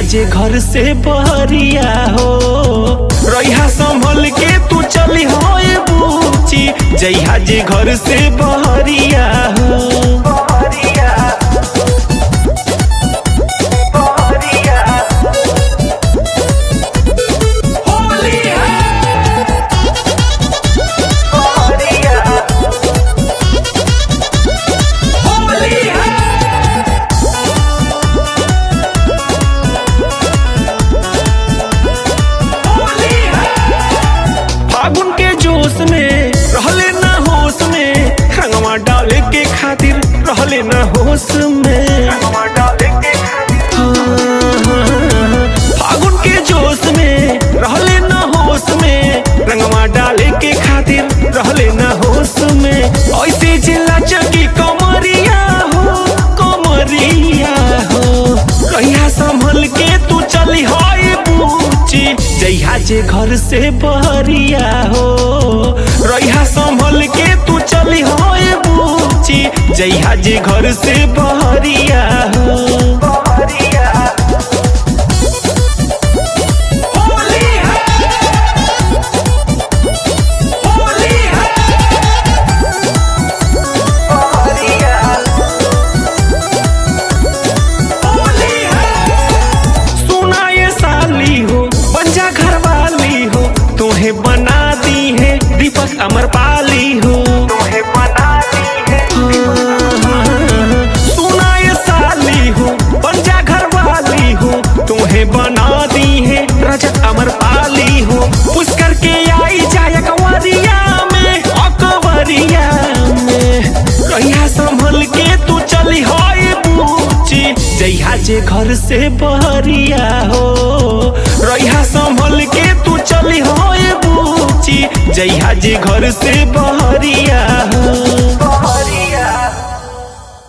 जे घर से बहरिया हो रहिया संभल के तू चली हो ए बूची जइहा जे घर से बहरिया हो बहरिया बहरिया होली है बहरिया होली है होली है फागुन के जोश में रहले ना होश में रंगवा डाले के खातिर रहले ना होश में रंगवा डाले के फागुन के जोश में रहले ना होश में रंगवा डाले के खातिर रहले ना होश में ऐसे चिल्ला चकी कमरिया हो कमरिया हो कहिया संभल के तू चली हाय बूची जइहा जे घर से बहरिया हो रहिया संभल के तू चली हाय बूची जइहा जे घर से बहरिया हो बहरिया होली है होली है बहरिया होली है सुना ये साली हो बंजा घर वाली हो तुम्हें बना दी है दीपक अमर पाली हो तुम्हें बना दी है सुना ये साली हो बंजा घर वाली हो तुम्हें बना दी है रजत अमर पाली हो पुष्कर के आई जाए कंवरिया में अकवरिया में कहिया संभल के तू चली हाय बूची जइहा जे घर से बहरिया हो रहिया संभल के तू चली हाय बूची जइहा जे घर से बहरिया